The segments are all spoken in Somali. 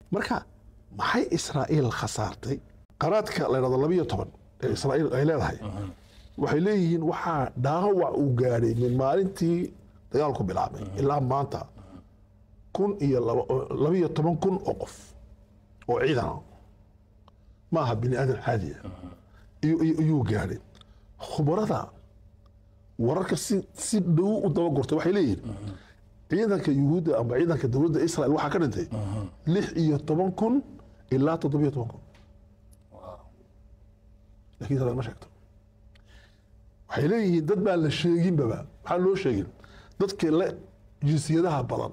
marka maxay israa'iil khasaartay qaraadka la yidhahdo labiyo toban ee israa'iil ay leedahay waxay leeyihiin waxaa dhaawac uu gaadhay min maalintii dagaalku bilaabay ilaa maanta kun iyo laba- labiyo toban kun oo qof oo ciidan ah ma aha bini aadan caadiya iyo- iyo- iyuu gaadhay khubarada wararka si si dhow u daba gurtay waxay leeyihiin ciidanka yuhuudda ama ciidanka dowladda israel waxaa ka dhintay lix iyo toban kun ilaa toddobiyo toban kun laakiin israel ma sheegto waxay leeyihiin dad baan la sheeginbaba maxaa loo sheegin dadka le jinsiyadaha badan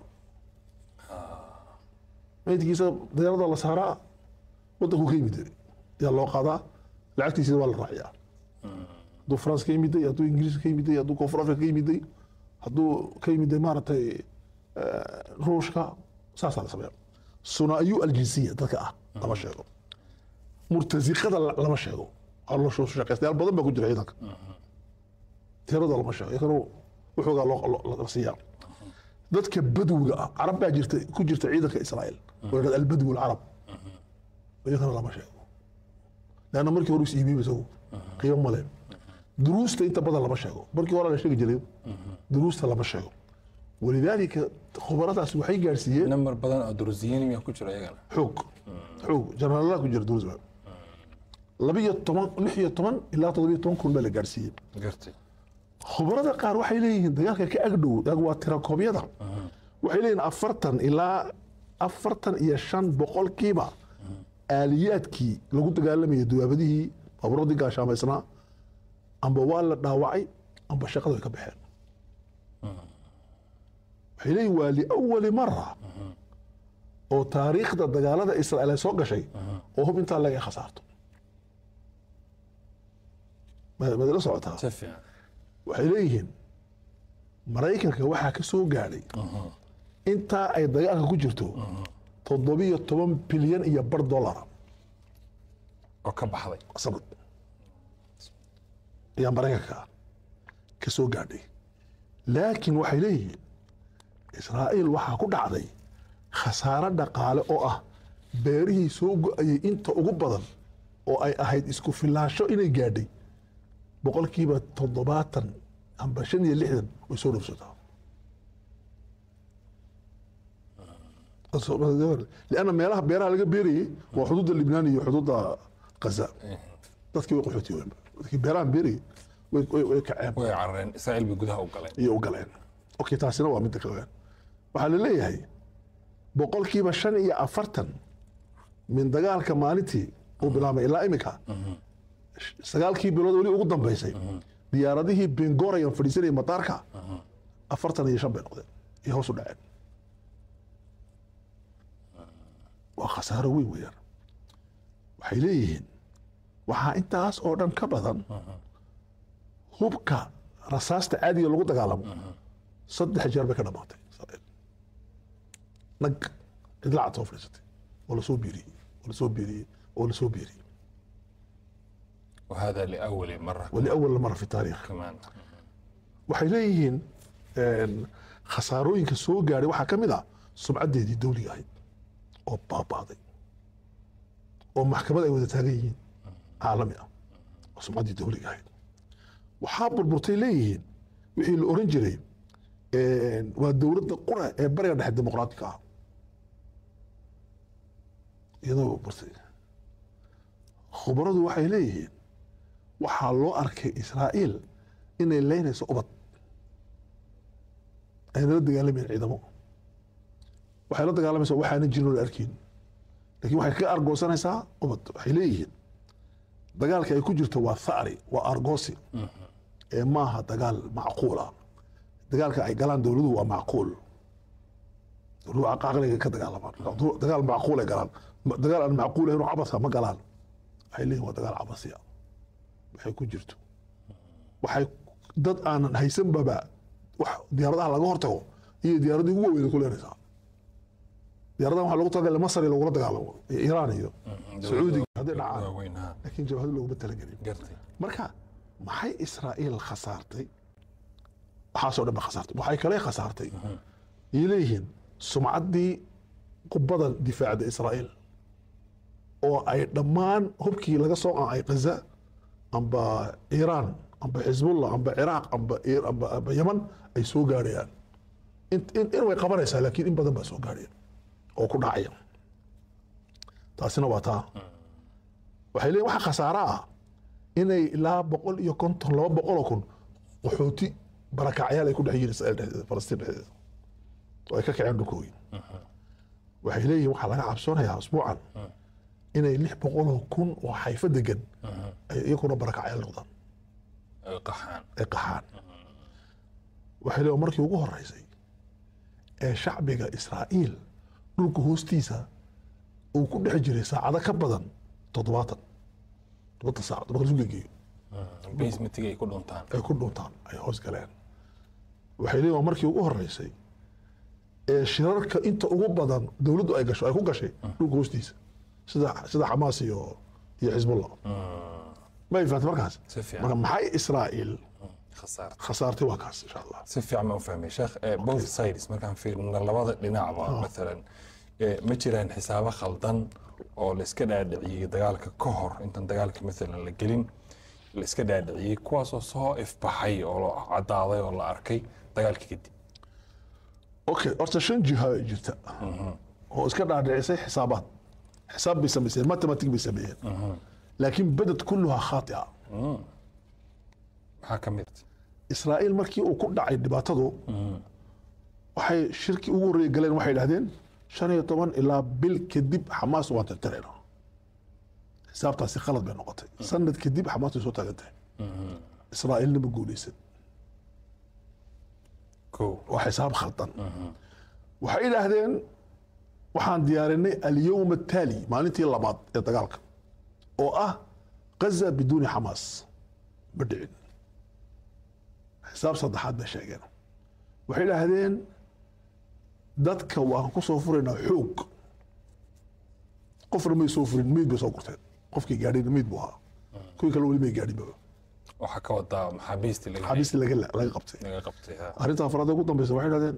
maydkiisa dayarada la saaraa wadanku ka yimid yaa loo qaadaa lacagtiisa waa la raaciyaa hadduu france ka yimiday hadduu ingiriis ka yimiday hadduu koonfur africa ka yimiday hadduu ka yimiday maaragtay eh, ruushka saasaa la sameeya sunaayu aljinsiya dadka ah lama sheego murtasiqada la- lama sheego caloosho shaqaystayaal badan baa ku jira ciidanka tirada lama sheego iyagana wuxuugaa loo loo- la siiyaa dadka badwiga ah carab baa jirta ku jirta ciidanka israa'iil oo yidhahda albadwi alcarab iyagana lama sheego leanna markii hore is iibiyey isagu qiimo male duruusta inta badan lama sheego markii hore la sheegi jiray duruusta lama sheego walidaalika khubaradaas waxay gaarsiiyeen nambar badan oo durusiyiin miyaa ku jira iyagana xoog xoog janaraalaha ku jira duruus labiyo toban lix iyo toban ilaa toddobiyo toban kun baa la gaarsiiyey gartay khubarada qaar waxay leeyihiin dagaalka ka agdhow ag waa tirakoobyada waxay leeyihiin afartan ilaa afartan iyo shan boqolkiiba aaliyaadkii lagu dagaalamayay dawaabadihii baabuuradii gaashaamaysnaa amba waa la dhaawacay amba shaqada way ka baxeen waxay leeyihin waa liawali mara oo taariikhda dagaalada israa'iil ay soo gashay oo hub intaa laga khasaarto ma- maad ila socotaa si fiican waxay leeyihiin maraykanka waxaa ka soo gaadhay intaa ay dagaalka ku jirto toddobiyo toban bilyan iyo bar dollara oo ka baxday sanad ayaa maraykanka ka soo gaadhay laakiin waxay leeyihiin israa'iil waxaa ku dhacday khasaare dhaqaale oo ah beerihii soo go-ayay inta ugu badan oo ay ahayd isku filaansho inay gaadhay boqolkiiba toddobaatan amba shan iyo lixdan way soo dhowsataa lianna meelaha beeraha laga beerayay waa xuduudda libnaan iyo xuduudda gaza dadkii way qaxootiyeen dadkii beerahan beerayay way way- way kaceen way carareen israa'iil bay gudaha u galeen iyo u galeen okay taasina waa midda kale waxaa la leeyahay boqolkiiba shan iyo afartan min dagaalka maalintii uu bilaabay ilaa imika sagaalkii bilood weli ugu dambeysay diyaaradihii bengorian fadhiisanayay mataarka afartan iyo shan bay noqdeen iyo hoos u dhaceen waa khasaaro weyn weeyaan waxay leeyihiin waxaa intaas oo dhan ka badan hubka rasaasta caadiga lagu dagaalamo saddex jeer bay ka dhamaatay Israa'iil. nag cidlacad soo fadhiisatay oo lasoo biiriyey oo lasoo biiriyey oo lasoo biiriyey وهذا لأول مرة waliawal mara fi taariikh كمان waxay leeyihiin een, khasaarooyinka soo gaadhay waxaa ka mid ah sumcaddeedii dowliga ahayd oo baabaaday oo maxkamad ay wada taagan yihiin caalami ah oo sumcaddii dowliga ahayd waxaa burburtay leeyihiin wixii la oran jiray een, waa dowladda qura ee bariga dhexe dimuqraatiga ah iyadoo burburtay khubaradu waxay leeyihiin waxaa loo arkay israa'iil inay leynayso ubad ayna la dagaalamayeen ciidamo waxay la dagaalamaysaa waxaana jirin oo la arkin laakiin waxay ka argoosanaysaa ubad waxay leeyihiin dagaalka ay ku jirto waa thari waa argoosi ee maaha dagaal macquul ah dagaalka ay galaan dowladuhu waa macquul dowladuhu caqliga ka dagaalamaan dagaal macquul ay galaan dagaal aan macquul ahayn oo cabasa ma galaan waxay leeyihin waa dagaal cabasiya waxay ku jirto waxay dad aanan haysanbaba wax diyaaradaha laga hortago iyo diyaaradii ugu waaweyn ku leenaysaa diyaaradahan waxaa lagu talagalay masar iyo lagula dagaalamo iyo iiraan iyo sacuudiga hadday dhacaan waaweyn ha laakiin jabhado looguma talagelin gartay marka maxay israa'iil khasaartay waxaasoo dhan ba khasaartay waxay kale khasaartay ay leeyihiin sumcaddii qubada difaacda israa'iil oo ay dhammaan hubkii laga soo qancay gaza amba iiraan amba xisbullah amba ciraaq amba Ir- amba amba yaman ay soo gaarayaan in in in way qabanaysaa laakiin in badan baa soo gaaraya oo ku dhacaya taasina waa taa waxay leeyihin waxa khasaare ah inay ilaa boqol iyo konton laba boqol oo kun qaxooti barakacyaal ay ku dhex yihiin israa'iil dhexdeeda falastiin dhexdeeda oo ay ka kaceen dhulkoogii waxay leeyihin waxaa laga cabsoonayaa usbuucan inay lix boqol oo kun oo xayfo degan ay iyaguna barakacyaal noqdaan ay qaxaan ay qaxaan waxay leeyihin markii ugu horeysay ee shacbiga israa'iil dhulka hoostiisa uu ku dhex jiray saacado ka badan toddobaatan todobaatan saacad marka lasu gegeeyo basementiga ay ku dhuntaan ay ku dhuntaan ay hoos galeen waxay leeyihin waa markii ugu horeysay ee shirarka inta ugu badan dowladdu ay gasho ay ku gashay dhulka hoostiisa sida sida xamaas iyo iyo xisbullah ma ay fahamtay markaas Si fiican. marka maxay israa'iil khasaarta khasaartay waa kaas insha allah si fiican baan u fahmay sheekh eh, both sides markaan fiirino labada dhinacba maalan eh, ma jiraan xisaabo khaldan oo la iska dhaadhiciyey dagaalka ka hor intaan dagaalka maalan la gelin la iska dhaadhiciyey kuwaasoo soo ifbaxay oo la caddaaday oo la arkay dagaalka kadib okay horta shan jiha ay jirta oo iska dhaadhicisay xisaabaad xisaab bay samayseen mathematic bay sameeyeen laakiin badad kulluhaa khaatia maxaa ka mid israa'iil markii uu ku dhacay dhibaatadu waxay shirki ugu horreeye galeen waxay idhahdeen shan iyo toban ilaa bil kadib xamaas waan tirtirayna xisaabtaasi khalad bay noqotay sanad kadib xamaas way soo taagan tahay israa'iilna ma guuleysan ko waa xisaab khaldan waxay idhaahdeen waxaan diyaarinay alyowm ataali maalintii labaad ee dagaalka oo ah gaza biduuni xamaas ma dhicin xisaab saddexaad bay sheegeen waxay idhaahdeen dadka waan ku soo furaynaa xoog qofna may soo furin meyd bay soo gurteen qofkii gaadhayna meyd buu ahaa kuwii kale weli may gaadhinba waxaa ka wadaa maxaabiistii laga xabiistii laga laga qabtay laga qabtay ha. arrinta afraad ee ugu dambeysa waxay dhahdeen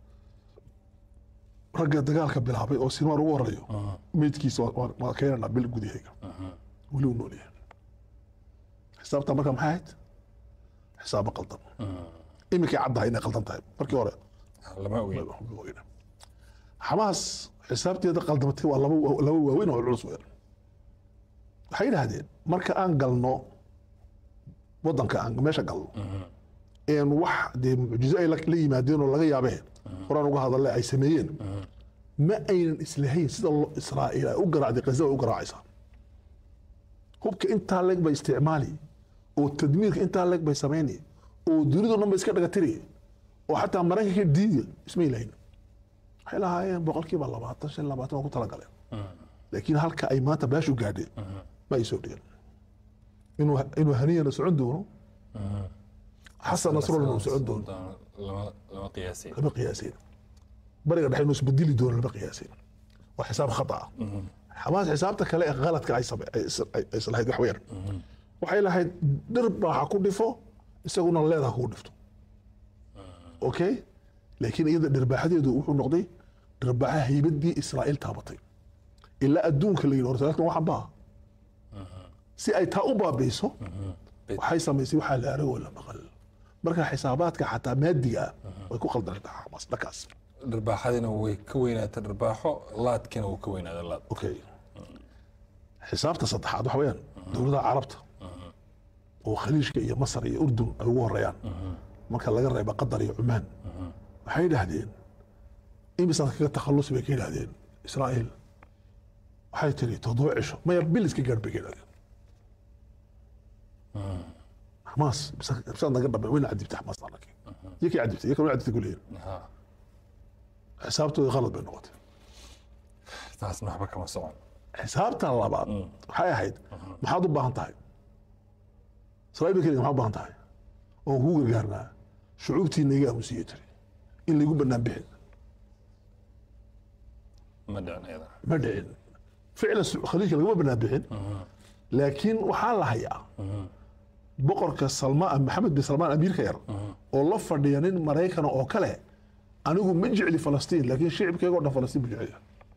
ragga dagaalka bilaabay oo sinwaan ugu horeeyo meydkiisa waa- waa- waa keenanaa bil gudahayga weli uu nool yahay xisaabta marka maxay ahayd xisaabo qaldan iminkay caddahay inay qaldan tahay markii hore lama ogeyn ma ogeyna. xamaas xisaabteeda qaldamatay waa laba laba waaweyn oo culus weyn waxay yidhaahdeen marka aan galno wadanka aan meesha galno een wax dee mucjizo ay la la yimaadeen oo laga yaabeen horaan uga hadale ay sameeyeen ma aynan islahayn sida lo- israa'iil ay u garaacday gaza ay u garaacaysaa hubka intaa leeg bay isticmaali oo tadmiirka intaa leeg bay samayni oo dunidu dhan bay iska dhagatiri oo xataa maraykanka diiya ismay lahayn waxay lahaayeen boqolkiiba labaatan shan labaatan waa ku talagaleen laakiin halka ay maanta baashu gaadheen ma ay soo dhigan inuu inuu haniyana socon doono xasan nasrullah uu socon doono lama lama qiyaasay lama qiyaasin bariga dhexe inuu isbedeli doono lama qiyaasin waa xisaab khata ah xamaas xisaabta kale ee qaladka ay same ay is- ay- ay islahayd wax weyn waxay lahayd dhir baa ha ku dhifo isaguna leeda ha ku dhifto okay laakiin iyada dhirbaaxadeedu wuxuu noqday dhirbaaxa haybadii israa'iil taabatay ilaa adduunka la yidhi hortaakan waxan baa si ay taa u baabiiso waxay samaysay waxaa la arag oo la maqal marka xisaabaadka xataa maadiga ah way ku qaldantaa xamaas dhankaas dharbaaxadina way ka weynaatay dharbaaxo laadkina wuu ka weynaaday laad okay xisaabta saddexaad waxa weeyaan dowladaha carabta oo khaliijka iyo masar iyo urdun ay ugu horeeyaan marka laga reeba qatar iyo cumaan waxay yidhaahdeen imisaad kaga takhallusi bay ka yidhaahdeen israa'iil waxay tiri toddoba cisho maya bil iska gaadh bay ka yidhahdeen xamaas bisa- bisaad naga dhamay wayna cadibtay xamaas anaki iyo kay cadibtay iyo kan way cadibtay kuleeyihin Ha, xisaabtooda qalad bay noqotay taasna waxba kama socon xisaabta labaad waxay ahayd maxaad u baahan tahay israa'iil bay keliga maxaad u baahan tahay oon kuu gargaarnaa shucuubtiina iga aamusiye tiri in laygu bannaan bixin ma dhicin iyada ma dhicin ficlan su- khaliijka laguma bannaan bixin laakiin waxaa la hayaa boqorka salmaan maxamed bin salmaan amiirka yar oo la fadhiya nin maraykana oo kale anigu ma jecli falastiin laakiin shicibkayga o dhan falastiin bu jecel yahay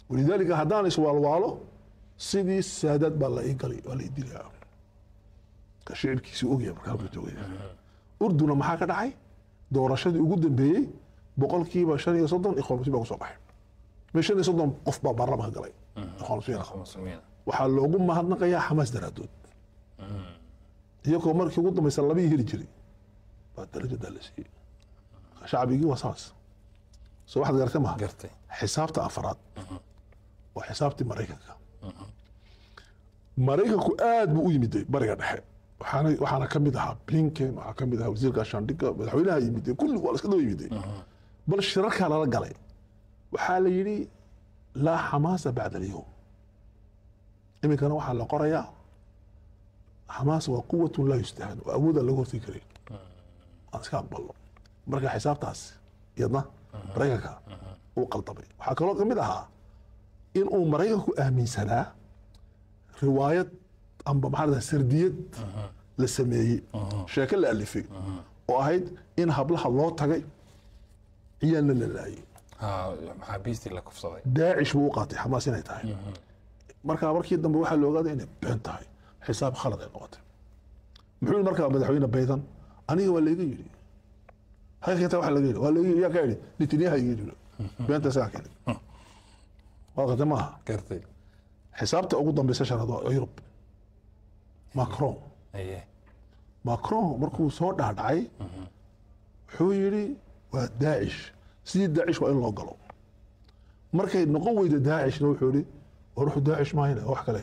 walidaalika haddaan iswaalwaalo sidii saadaad baa la ii galay waa la ii dilaa ka shicirkiisii ogyahay markaa buu joogaya urduna maxaa ka dhacay doorashadii ugu dambeeyey boqolkiiba shan iyo soddon ikhwan muslim baa kusoo baxay me shan iyo soddon qof baa baarlamaanka galay ikhwan muslim muslimiin waxaa loogu mahadnaqayaa xamaas daraadood iyagoo markii ugu dambaysa labii heli jiray baa darajadaa la siiyey shacbigii waa saas soo waxaad gartay maha gartay xisaabta afraad waa xisaabtii maraykanka maraykanku aad buu u yimiday bariga dhexe waxaana waxaana ka mid ahaa blinken waxaa ka mid ahaa wasiirka shandhiga madaxweynaha yimiday kulli waa la iska daba yimiday bal shirarkaa lala galay waxaa la yidhi laa xamaasa bacda alyowm iminkana waxaa la qorayaa xamaas waa quwatun laa yustahan oo awoodaan laga hortegi karin aan iska aqbalno marka xisaabtaas iyadna maraykanka uu qaldamay waxaa kaloo ka mid ahaa in uu maraykanku aaminsanaa riwaayad amba maxaa la sardiyad la sameeyey sheeko la alifay oo ahayd in hablaha loo tagay ciyaalna la laayay ha maxaabiistii la kufsaday daacish buu u qaatay xamaas inay tahay markaa markii dambe waxaa la ogaaday inay been tahay xisaab khalad ay noqotay muxuu yidhi markaa madaxweyne baydan aniga waa layga yidhi halkeeta waa laga yidhi waa laga yidhi yaa ka yidhi netanyaha iga yidhi beenta isagaa keenay waa qate maaha gartay xisaabta ugu dambeysa shanaad waa yurub macron aye macron markuu soo dhaadhacay wuxuu yidhi waa daacish sidii daacish waa in loo galo markay noqon weyda daacishna wuxuu yidhi war wuxuu daacish maahayna wax kale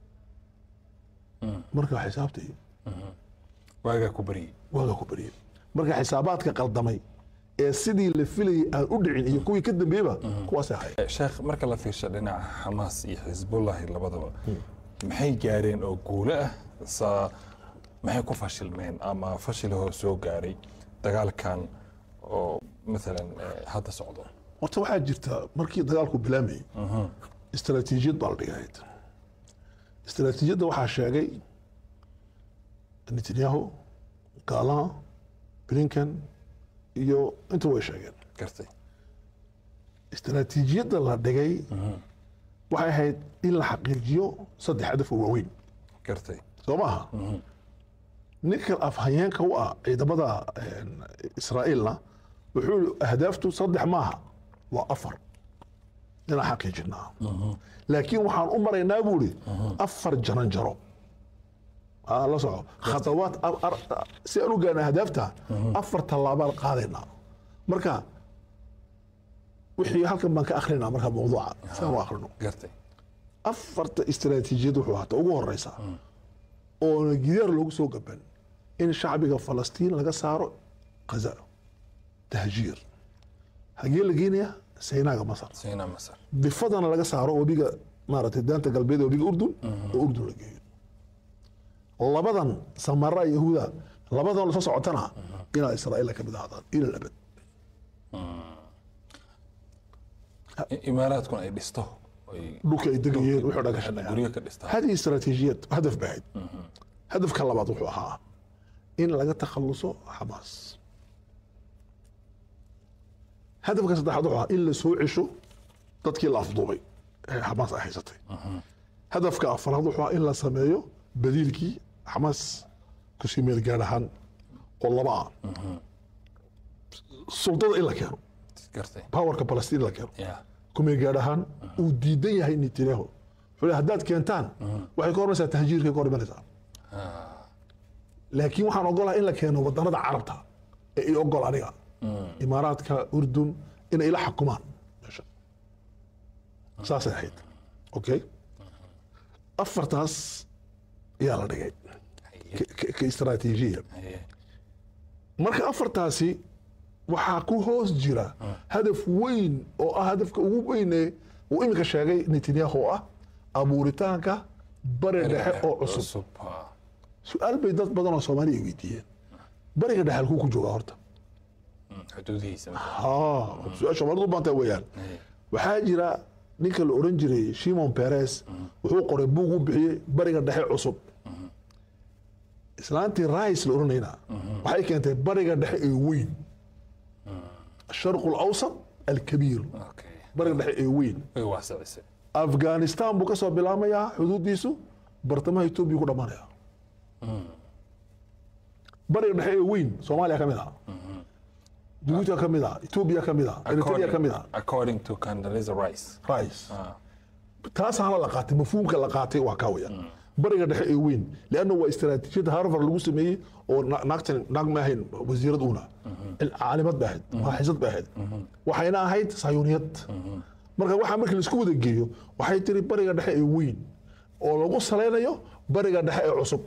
marka xisaabtii waagaa ku baryey waagaa ku bariyey marka xisaabaadka qaldamay ee sidii la filayay aan u dhicin iyo kuwii ka dambeeyba kuwaasay ahayd sheekh marka la fiirsho dhinaca xamaas iyo xisbullahi labadaba maxay gaareen oo guulo ah sa maxay ku fashilmeen ama fashilahoo soo gaaray dagaalkan oo maalan eh, hadda socdo horta waxaa jirta markii dagaalku bilaamayey istaraatiijiyad baa la dhigahayd istaraatiijiyadda waxaa sheegay netanyahu galan blinken iyo inta way sheegeen gartay istaraatiijiyadda la dhigay waxay ahayd in la xaqiijiyo saddex hadaf oo waaweyn gartay soo maaha ninka afhayeenka u ah ciidamada israa'iilna wuxuu yihi ahdaaftu saddex maaha waa afar inaan xaqiijinaa laakiin waxaan u maraynaa buu ihi afar jaran jaro Aa, la soco khatawaad ar- ar- si aan u gaarna ahdaafta afar tallaabaan qaadaynaa marka wixii halkan baan ka akrinaa marka mawduuca si aan u akrino gartay afarta istaraatiijiyad wuxuu hata ugu horeysa oona gidaar loogu soo gaban in shacbiga falastiin laga saaro kaza tahjiir hagee la geenaya saynaaga masar sayna masar bifadana laga saaro webiga maaragtay daanta galbeed ee webiga urdun oo urdun la geeyo labadan samara yahuuda labadan la soo socotana inaa israa'iil ka mid ahaadaan ila abad I- imaaraadkuna ay dhisto ay dhulka ay degayeen wuxuu dhagashanaya guryo ka dhistaa هذه استراتيجية هدف بعيد هدف كلا بعض وحوها إن لقى تخلصه حماس هدف كان صدق وحوها إلا سوء عشو تدكي الأفضوبي حماس أحيستي هدف كأفراد وحوها إلا سمايو بديلكي حماس كسيمير جارهان والله بقى السلطة إلا كانوا gartay باور كبلستين إلا كانوا ya kumay gaar ahaan uu diidan yahay netanyahu wuxuu leeyahay haddaad keentaan waxay ka hormaysaa tahjiirkay ka hor imanaysaa laakiin waxaan ogolahay in la keeno wadanada carabta ee i ogol aniga imaaraadka urdun inay ila xakumaan meesha saasay ahayd okay afartaas ayaa la dhigay ka- ka- ka istaraatiijiya Haye. marka afartaasi waxaa ku hoos jira hadaf weyn oo ah hadafka ugu weyn ee uu iminka sheegay netanyahu oo ah abuuritaanka bari dhexe oo cusub ha. su-aal bay dad badan oo soomaaliya ay weydiiyeen bariga dhexe halkuu ku joogaa horta Mm, xuduudihiisa ha su-aal soomaalidu u baantaa weeyaan waxaa jira ninka la oran jiray shimon peres wuxuu qoray buug u bixiyey bariga dhexe cusub islaantii rais la oranayna waxay keentay bariga dhexe ee weyn الشرق الاوسط الكبير okay bariga dhexe ee weyn way waasacisay afghanistan buu ka soo bilaamayaa xuduudiisu bartamaha etoobiya ku dhammaanaya bariga dhexe ee weyn soomaaliya ka mid ah jabuuti ka mid ah etoobiya ka mid ah eritrea ka mid ah according to Condoleezza Rice rice taasaana la qaatay mafhuumka la qaatay waa kaa weyaan bariga dhexe ee weyn leanna waa istaraatiijiyada harvard lagu sameeyey oo na- naagtan naag ma ahayn wasiirad uuna caalimad ba ahayd maaxisad ba ahayd waxayna ahayd sayuuniyad marka waxaa markii laisku wada geeyo waxay tiri bariga dhexe ee weyn oo lagu salaynayo bariga dhexe ee cusub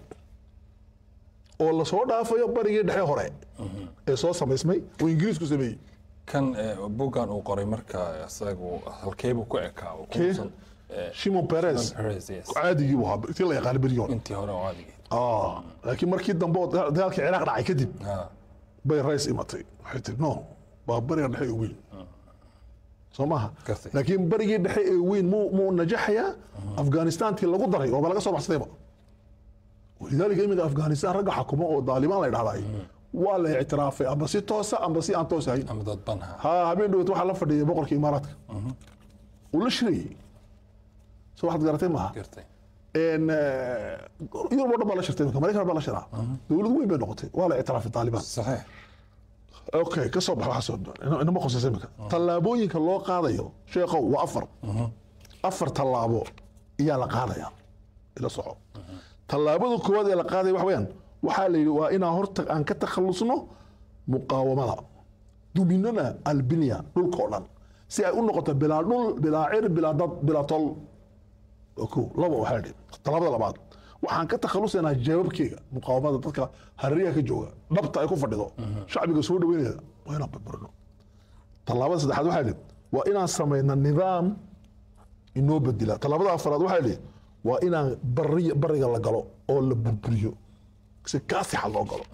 oo lasoo dhaafayo barigii dhexe hore ee soo samaysmay oo ingiriisku sameeyey kan eh, buuggan uu qoray marka isagu halkeebuu ku ekaa oo Kee? kuusan shimon perez Perez, yes. caadigii buu ahaa intii la yaqaana beryoon intii hore oo adigii Ah, laakiin markii dambe oo da- dagaalkii ciraaq dhacay kadib Ah, bay rays imatay waxay tiri no waa bariga dhexe ee weyn soo maaha Gartay. laakiin barigii dhexe ee weyn muu muu najaxayaa afghanistantii lagu daray ooba laga soo baxsadayba walidaalika iminka afghanistan ragga xakuma oo daalibaan la dhahday waa la ictiraafay amba si toosa amba si aan toos ahayn ama dadban ha ha habeen dhowet waxaa la fadhiyay boqorka imaaraadka uu la shirayey soo waxaad garatay maaha gartay En, eh, yurub oo dhan baa la shirtay iminka maraykan baa la shiraa dowlad weyn bay noqotay waa la ictiraafay taalibaan saxiix okay ka soo bax waxa soo ina- inama khusaysa iminka tallaabooyinka loo qaadayo sheekhow waa afar afar tallaabo iyaa la qaadaya ila soco tallaabada koowaad ee la qaadaya waxa weeyaan waxaa la yidhi waa inaan horta aan ka takhalusno muqaawamada duminona albinya dhulka oo dhan si ay u noqoto bilaa dhul bilaa cir bilaa dad bilaa tol oo kow laba waxaa yidhi tallaabada labaad waxaan ka takhalusaynaa jawaabkeyga muqaawamada dadka harariyaha ka jooga dhabta ay ku fadhido shacbiga soo dhaweynaya waa inaan barbarino tallaabada saddexaad waxaa yidhi waa inaan samayna nidaam inoo bedela tallaabada afaraad waxaa yidhi waa inaan bari bariga la galo oo la burburiyo si kaasixa loo galo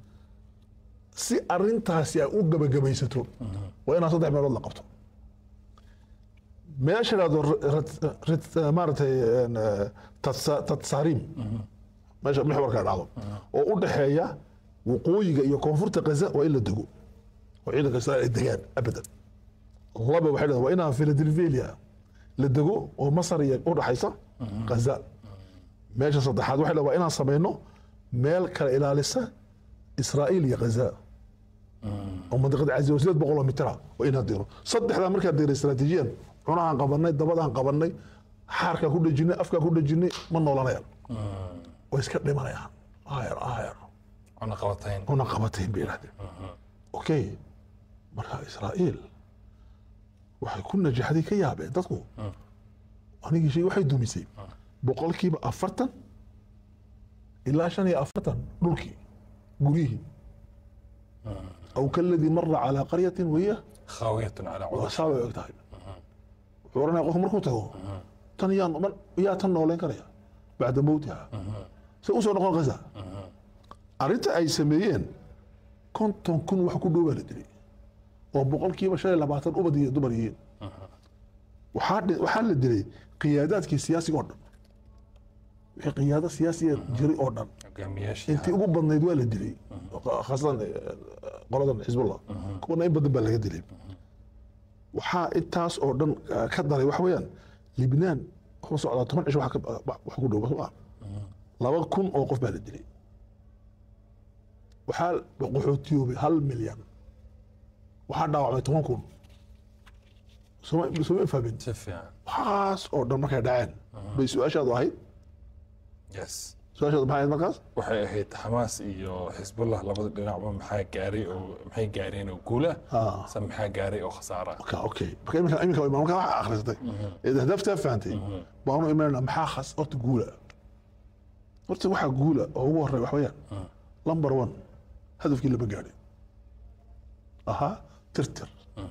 si arintaasi ay u gabagabaysato waa inaan saddex meelood la qabto meesha dhahdo maaratay een, eh, Tatsa- tatsaarim meesha mixwarka dhacdo oo u dhexeeya waqooyiga iyo koonfurta gaza waa in la dego oo ciidanka israel ay degaan abadan laba waxay dhahdaa waa inaan philadelphia la dego oo masar iyo u dhaxaysa gaza meesha saddexaad waxay dhahdaa waa inaan samayno meel kala ilaalisa israa'iil iyo gaza oo mandiqada cazi sideed boqol oo mitira waa inaan diro saddexdaa markaa dira istaraatiijiyan cunahaan qabanay dabadaan qabanay xaarkaa ku dhejinay afkaa ku dhejinay ma noolanayaan way iska dhimanayaan aayar aayar cuna qabatayn una qabatayn bay yidhahdeen okay marka israa'iil waxay ku najaxday ka yaabeen dadku anigii shay waxay dumisay boqolkiiba afartan ilaa shan iyo afartan dhulkii guryihii aw kaladii mara calaa qaryatin wahiya khaawiyatun calaa waa cudur saa bay og tahay wuxuu oranaya qofku markuu tago tan yaa mar- yaa tan nooleyn karaya bacda mowtiha se usoo noqon gaza arrinta ay sameeyeen konton kun wax ku dhow baa la dilay oo boqolkiiba shan iyo labaatan ubad iyo dumar yihiin waxaa dhi- waxaa la dilay qiyaadaadkii siyaasiga oo dhan wixii qiyaado siyaasiya jiray oo dhan hogaamiyaashii intii ugu badnayd waa la dilay khaasatan eh, qoladan xisbullah kuwana in badan baa laga dilay waxaa intaas oo dhan eh, ka daray waxa weeyaan libnaan wuxuu socdaa toban cish wax ka- wax ku dhow soo laba kun oo qof baa la dilay waxaa qaxootiyoobay hal milyan waxaa dhaawacmay toban kun sooma sooma fahmin si fiican waxaas oo dhan markay dhaceen bay su-aashaadu ahayd yes su-aashaadu maxay ahayd markaas waxay ahayd xamaas iyo xisbullah labada dhinacba maxaa gaaray oo maxay gaareen oo guula Ah. se maxaa gaaray oo khasaara ka okay marka iminka iminka marka waxa akhrisatay ee hadaftaa fahantay baanu imanayna maxaa khas horta guula horta waxaa guula oo ugu horey wax weeyaan number one hadafkii lama gaadhin ahaa tirtir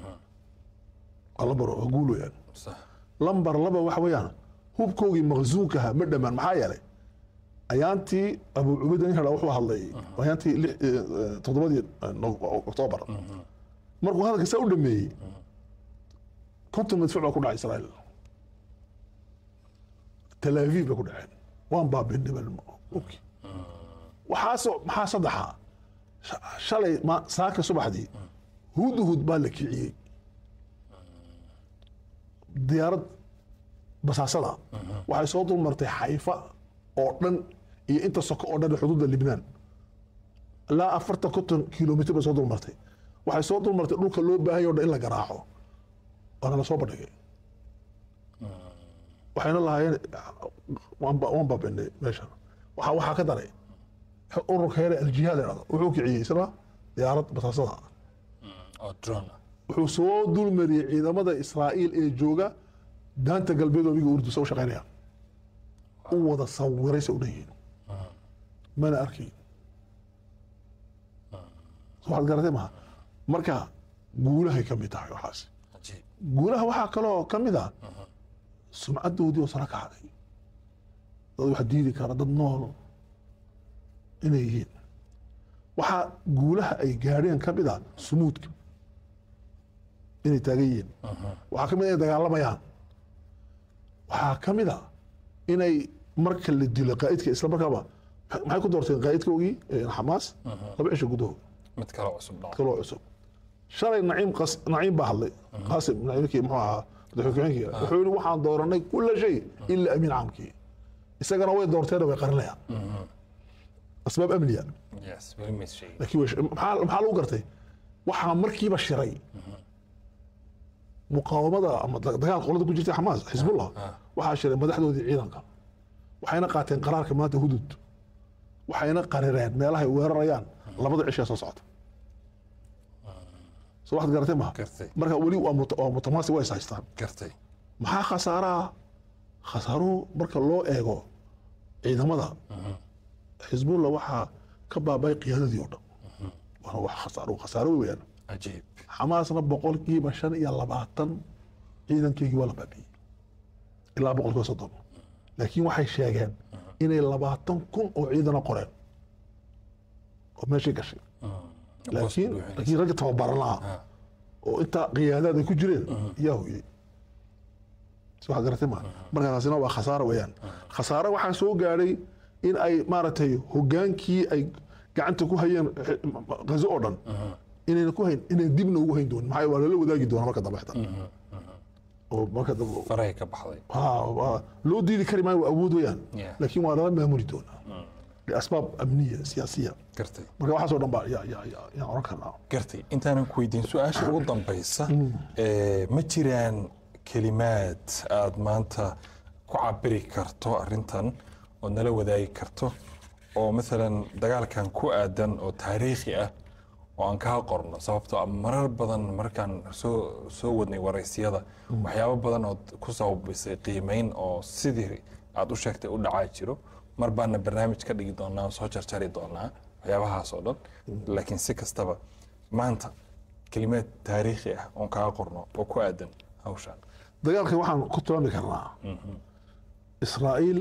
waa lambar waa guul weeyaan sax lambar laba waxa weeyaan hubkoogii maqsuunkaha ma dhammaan maxaa yeelay ayaantii abu cubayda ninka dhaa wuxuu hadlay ayaantii lix- eh, eh, toddobadii eh, Nov- oktoobar markuu hadalka saa u dhameeyey konton madfuuc baa ku dhacay israa'iil tel aviv bay ku dhaceen waan baabinay baa okay. waxaasoo maxaa saddexa Sha- shalay ma- saaka subaxdii hudhud baa la kiciyey diyaarad basaasada waxay soo dulmartay xayfa oo dhan iyo inta soko oo dhan ee xuduudda libnaan ilaa afartan konton kilomitr bay soo dulmartay waxay soo dulmartay dhulka loo baahan yahay o dhan in la garaaco waana la soo bandhigay waxayna lahaayeen waan ba- waan baabi'inay meeshan waxaa waxaa ka daray ururka hele aljihaad la dhahdo wuxuu kiciyey isna diyaarad basaasada oo drone ah wuxuu soo dulmariyey ciidamada israa'iil ee jooga daanta galbeed oo iga urdusa u shaqaynaya u wada sawiray se u dhan yihiin mana arkayn so waxaad garatay maha marka guulahay ka mid tahay waxaas cajiib guulaha waxaa kaloo ka mid ah sumcaddoodii oo sara kacday dad wax diidi kara dad nool inay yihiin waxaa guulaha ay gaadheen ka mid ah sumuudka inay taagan yihiin waxaa ka mid ah inay dagaalamayaan waxaa ka mid ah inay marka la dilo qaa'idka isla markaaba maxay ku doorteen qaa'idkoogii ee xamaas laba cisho gudahood mid kale cusub dhaco kaloo cusub shalay naciim qas naciim baa hadlay qaasim naciimkii muxuu ahaa madaxweynkii wuxuu yidhi waxaan dooranay kula shay ila amiin caamkii isagana way doorteen way qarinayaan asbaab amniya yes weli mays sheegin laakiin way sh- maxaa maxaa lagu gartay waxaa markiiba shiray muqaawamada ama da- dagaal qolada ku jirtay xamaas xisbullah waxaa shiray madaxdoodii ciidanka waxayna qaateen qaraarka maanta hudud waxayna qarireen meelahay weerarayaan labada cishaa soo socota soo waxaad garatay maha gartay marka weli waa mut- waa mutamaasi way is haystaan gartay maxaa khasaaraha khasaaruhu marka loo eego ciidamada xisbullah waxaa ka baabay qiyaadadii oo dhan waana wax khasaaro khasaaro weeyaan cajiib xamaasna boqolkiiba shan iyo labaatan ciidankeygii waa la baabiyey ilaa boqolkiiba soddon laakiin waxay sheegeen inay labaatan kun oo ciidana qoreen oo meeshay gashay laakiin laakiin ragga tababaran lahaa oo intaa qiyaadaad ay ku jireen yaa hoyey si waxaad garatay maa marka taasina waa khasaaro weeyaan khasaaro waxaa soo gaadhay in ay maaragtay hogaankii ay gacanta ku hayeen gazo oo dhan inayna ku hayn inay dibna ugu hayn doonin maxaa yeele waa lala wadaagi doona marka dambe xitaa oo marka dambe farahay ka baxday ha waa- loo diidi kari maayo waa awood weeyaan Yeah. laakiin waa lala maamuli doonaa liasbaab amniya siyaasiya gartay marka waxaasoo dhan baa yaa yaa yaa yaan oran karnaa gartay intaanan ku weydiin su-aasha ugu dambaysa ee, ma jiraan kelimaad aad maanta ku cabiri karto arrintan oo nala wadaagi karto oo maalan dagaalkan ku aadan oo taariikhi ah oo aan kaa qorno sababtoo ah marar badan markaan soo soo wadnay waraysyada waxyaabo badan oo ku sababisay qiimeyn oo sidii aad u sheegtay u dhacaa jiro mar baana barnaamij ka dhigi doonaa oo soo jarjari doonaa waxyaabahaas oo dhan laakiin si kastaba maanta kelimaad taariikhi ah oon kaa qorno oo ku aadan hawshaan dagaalkan waxaan ku tilmaami karnaa israa'iil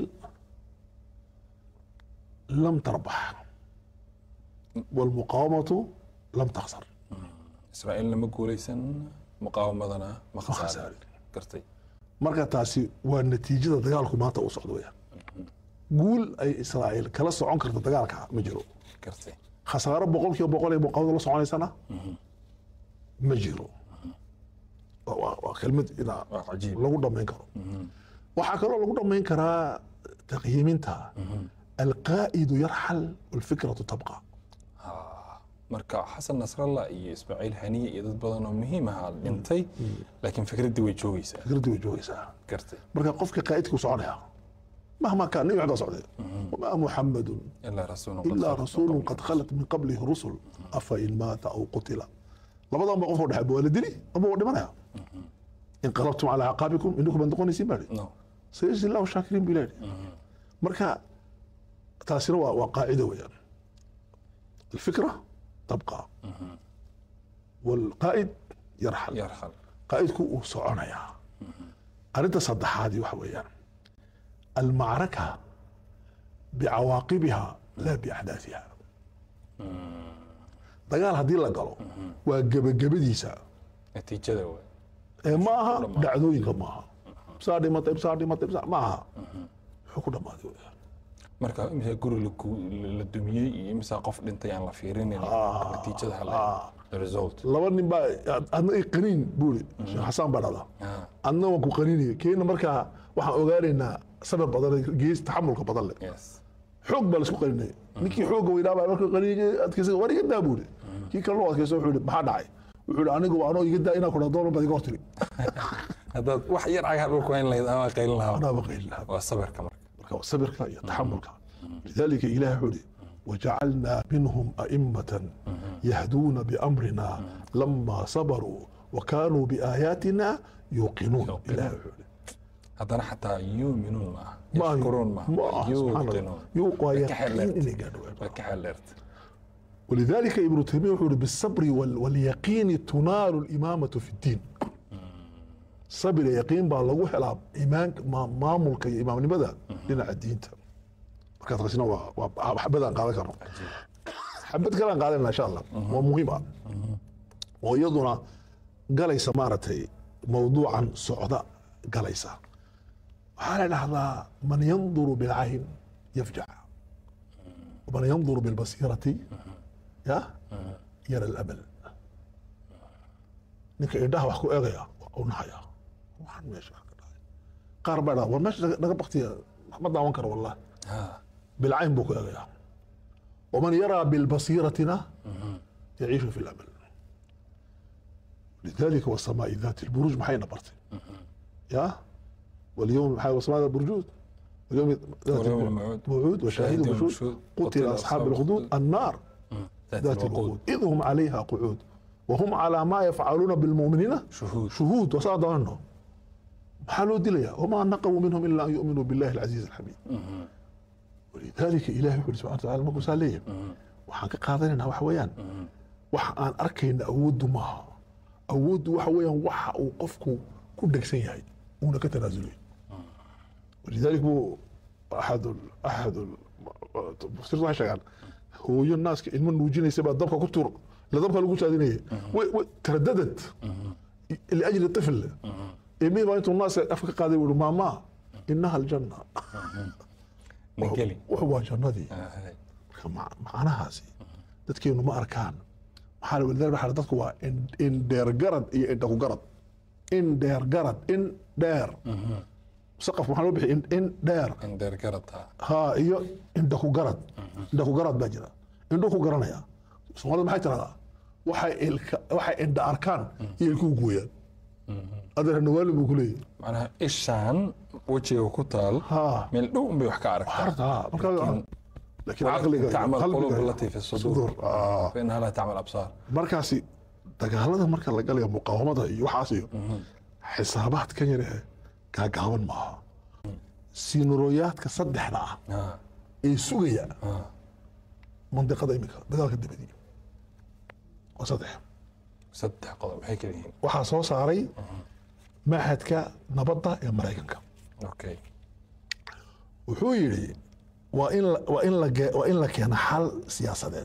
lam tarbax walmuqaawamatu lam taksar israa'iilna ma guulaysan muqaawamadana ma khasaarin khasaarin. gartay marka taasi waa natiijada dagaalku maanta uu socdo weyaan guul ay israa'iil kala socon karto dagaalka ma jiro gartay khasaaro boqolkiiba boqol ee muqaawamada la soconaysana ma jiro Waa- waa waa kelmad inaa waa cajiib lagu dhammayn karo waxaa kaloo lagu dhammayn karaa taqyiiminta alqaa'idu yarxal walfikratu tabqa marka xasan nasrallah iyo ismaaciil haniye iyo dad badan oo muhiim ahaa dhintay laakiin fikraddii way joogaysaa fikraddii way joogaysaa gartay marka qofka qaa'idku soconaya mahma kaan nabi maxamed baa socday wamaa muxamadun ilaa rasuulun qad ilaa khalat rasuulun qad khalat min qablihi rusul afa in maata aw qutila labadan ba qofoo dhexba waa la dili ama waa dhimanaya inqalabtum calaa caqaabikum inakum baad noqonaysiin baa no sayajzi allahu shaakiriin buu ilaahi marka taasina waa waa qaacido weeyaan alfikra tabqa walqaa'id yarxal yarxal qaa'idku uu soconayaa arrinta saddexaadii waxa weeyaan almacraka bicawaaqibiha laa biaxdaathiha dagaal haddii la galo waa gebagabadiisa natiijada waay ee ma aha dhacdooyinka ma aha ibsaa dhimatay ibsaa dhimatay ibsaa ma aha wuxuu ku dhammaaday weeyaan marka imisa guri la gu- la dumiyey iyo imisa qof dhintay aan la fiirinin natiijada hal the result laba nin baa adna i qaniin buuri sheekh xasaan baa dhada Ah, adna waan ku qaniinaya keena markaa waxaan ogaanaynaa sabab badan gees taxamulka badan leh yes xoog baa laisku qarinaya ninkii xoogga weynaa baa marka qarinaya adkaysa war iga daa buuri kii kalena u adkaysa wuxuu yihi maxaa dhacay wuxuu yihi anigu anoo iga daa inaa kudha doonan baad iga hortiri haddaad wax yar cagaha dhulku hayn lahayd ama qaylin lahaa anaa ba qayli lahaa waa sabirka marka marka waa sabirka iyo taxamulka lidalika ilahi wuxuu yihi wajacalnaa minhum a'immatan yahduuna biamrina lama sabaruu وكانوا بآياتنا يوقنون يوقنون. إلهي wuxuu yihi haddana xataa yuuminuun ma aha ما yashkuruun ma ما aha سبحان الله yuuqinuun يوقع Way ka يقين xeeldheertay. إني قاعد way ka xeeldheertay ولذلك ابن تيمية يقول بالصبر وال- واليقين تنال الإمامة في الدين صبر يقين بقى لغو حلاب إيمان ما مامولك إمام لماذا لنا الدين markaad qasina waa waa xabadaan qaadan karno xabad kalaan qaadanna insha allah waa muhiim ah oo iyaduna galaysa maaragtay mawduucan socda galaysa waxaa la dhahdaa man yanduru bilcayn yafjac ومن ينظر بالبصيرة يا يرى الأمل ninka indhaha wax ku eegaya waa u nahaya waxaan meesha ka dhacay qaar baa dhaa war meesha naga baktiya ma daawan karo wallah Ha. بالعين بوك يا ومن يرى بالبصيرة يعيش في الأمل لذلك والسماء ذات البروج محينا برتي يا واليوم محي والسماء ذات البرجود واليوم ذات واليوم البروج. الموعود موعود وشاهد شاهد ومشهود ومشهود. قتل أصحاب الخدود النار ذات ذات الوقود الوقود إذ هم عليها قعود وهم على ما يفعلون بالمؤمنين شهود شهود وصاد عنهم حالوا دليا وما نقموا منهم إلا أن يؤمنوا بالله العزيز الحميد ولذلك إلهي يقول سبحانه وتعالى مركز عليهم waxaan ka qaadanaynaa waxa weeyaan waxa aan arkayna awooddu maaha awooddu waxa weeyaan waxa uu qofku ku dhegsan yahay uuna ka tanaasulay walidalik buu axad axad mufsirtu waxay sheegaan hooyo naaska ilmo nuujinaysa baa dabka ku tur la dabka lagu saadinayay way way taradadad liajli طفل ilmihii baa intuu naaska afka ka qaaday wuhi maamaa inaha aljanna nageli wuxu waa jannadii Ah, hay. marka ma- macnahaasi dadkeenu ma arkaan maxaa la walidaalika waxaa la- dadku waa in- indheer garad iyo indha ku garad indheer garad in dheer saqaf maxaa loo bixiy in dheer in dheer garata ha iyo indha ku garad indha ku garad baa jira indhu ku garanaya soomaalida maxay tiraahdaa waxay ilka waxay indha arkaan iyo ilkuhu gooyaan adeer nawaali buu ku leeyahy macnaha ishaan wejiga ku taal ha meel dhow unbay wax ka aragtaa harta ha marka laakiin caqliga iyo تعمل قلوب qalbiga التي في الصدور sudur ah فإنها لا تعمل أبصار markaasi dagaalada marka la galayo muqaawamada iyo waxaas iyo xisaabaadkan yare gaagaaban maaha sinurooyaadka saddexda ah آه. ee sugaya آه. mandiqada iminka dagaalka dabadii waa saddex saddex qodob maxay kala yihiin waxaa soo saaray maxadka nabadda ee maraykanka okay wuxuu yidhi waa in la- waa in la ge- waa in la keeno xal siyaasadeed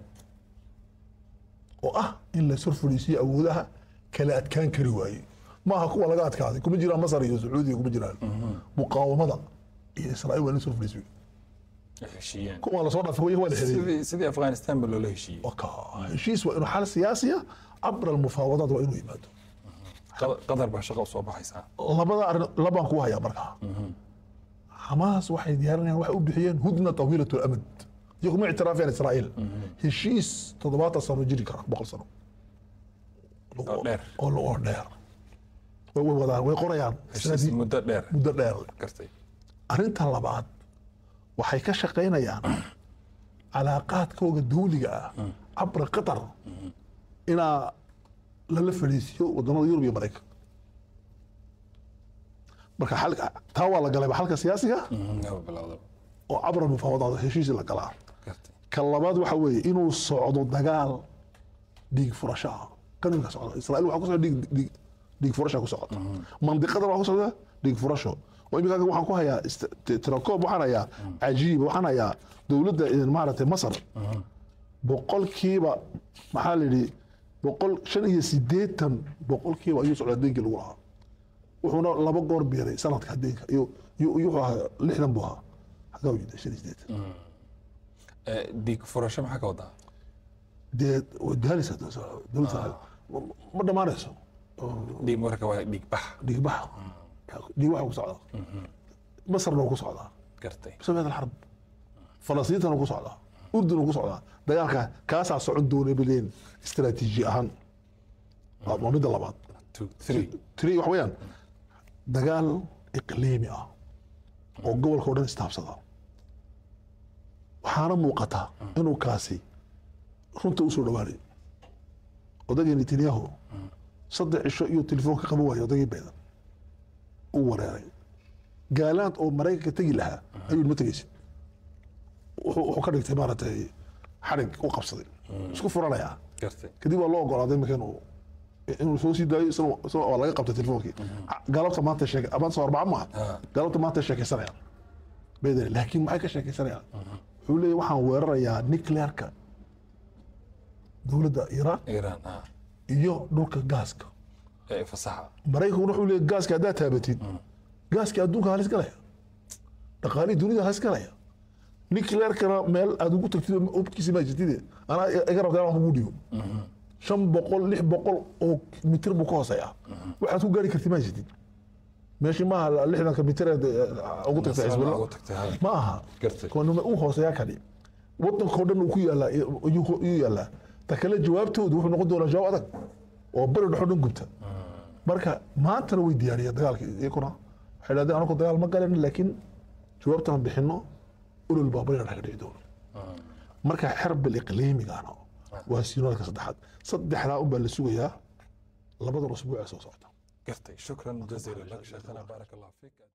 oo ah in la sor fadhiisiyo awoodaha kala adkaan kari waaye maaha kuwa laga adkaaday kuma jiraan masar iyo sacuudiya kuma jiraan muqaawamada iyo israa'iil waa in la sor fadhiisiyo heshiiyeen kuwa lasoo dhaafay kuwa waa la xereeyey sidii sidii afghanistan ba loola heshiiyey Waka, heshiis waa inuu xal siyaasiya cabra almufaawadaat waa inuu yimaado Qad- qadar baa shaqo usoo baxaysaa labada arrin labaan ku hayaa markaa xamaas waxay diyaarinayaan waxay u bixiyeen hudna tawiilat lamad iyo kuma ictiraafeen israa'iil heshiis toddobaatan sano jiri kara boqol sano oo dheer oo oo dheer way way wadaan way qorayaan heshiis sanadii muddo dheer muddo dheer gartay arrinta labaad waxay ka shaqaynayaan calaaqaadkooga dawliga ah cabra qatar inaa lala fadhiisiyo wadamada yurub iyo maraykan marka xalka taa waa la galayba xalka siyaasiga Mhm, laba bilowda oo cabra mufaawadaad heshiis la galaa gartay ka labaad waxa weeye inuu socdo dagaal dhiig furasho ah kan imika socda israa'iil waxaa ku socda dhiig dhiig dhiig furasha ku socota mandiqadan waxaa ku socda dhiig furasho oo imika waxaan ku hayaa ist- t- tirakoob waxaan hayaa cajiib waxaan hayaa dowladda eh, maaragtay masar boqolkiiba maxaa la yidhi boqol shan iyo sideetan boqolkiiba ayuu socdaa deenkii lagu lahaa wuxuuna laba goor biiray sanadka deenka iyo iyo iyo wuxuu ahaa lixdan buu ahaa xagaa u yidhi shan iyo sideetan Eh, dhiig furasho maxaa ka wadaa dee way daaleysa dowladda ma dhammaanayso dhiig marka waa dhiig bax dhiigbaxa dhiig waxa ku socda masarna wuu ku socdaa gartay بسبب الحرب فلسطين ku socdaa urdun ku socdaa dagaalka kaasaa socon doona bileen istaraatiiji ahaan waa waa midda labaad two three tiri wax weeyaan dagaal iqliimi ah oo gobolka oo dhan istaabsada waxaana muuqata inuu kaasi runta usoo dhawaanay odagii netanyahu saddex cisho iyo telefoon ka qaban waayo odagii beedan uu wareeray gaalaand oo maraykanka tegi lahaa ayuu ma tegaysid wuxuu wuxuu ka dhigtay maaragtay xarig u qabsaday isku furanayaa gartay kadib waa loo ogolaaday marka inuu inuu soo sii daayo isagoo isagoo waa laga qabtay telefoonkii galabta maanta sheeke maanta soo arbaca maaha Ah. galabta maanta sheekaysanayaan baydan laakiin maxay ka sheekaysanayaan wuxuu leeyahy waxaan weerarayaa nuclearka dowladda iiraan iiraan ah iyo dhulka gaaska ee fasaxa maraykanku wuxuu leeyahy gaaska haddaad taabatid gaaska adduunka halis galaya dhaqaalihii dunida halis galaya nuclearkana meel aad ugu tagtid ubkiisa ma jirtide anaa iga rabtaa inaan kugu dhigo shan boqol lix boqol oo mitir buu ka hooseeya waxaad ku gaari kartid ma jirtid meeshii maaha lixdanka mitir ee ugu tagtay Masala xisbullah ugu tagtay, ha. ma aha Gartay. kuwanuma u hooseeyaa kani wadankao dhan uu ku yaalaa iyuu yaalaa ta kale jawaabtoodu wuxuu noqon doonaa jawaab adag oo bari dhexo dhan gubta marka maantana way diyaariyeen dagaalka iyakuna waxay dhahdeen anagu dagaal ma galan laakiin jawaabtaan bixino ulol baa bariga dhex ka dhici doono marka xerbil iqliimigana waa siinoolka saddexaad saddexdaa unbaa la sugayaa labadan usbuuc ee soo socota gartay shukran jaziila lak sheekhana baarak allah fiik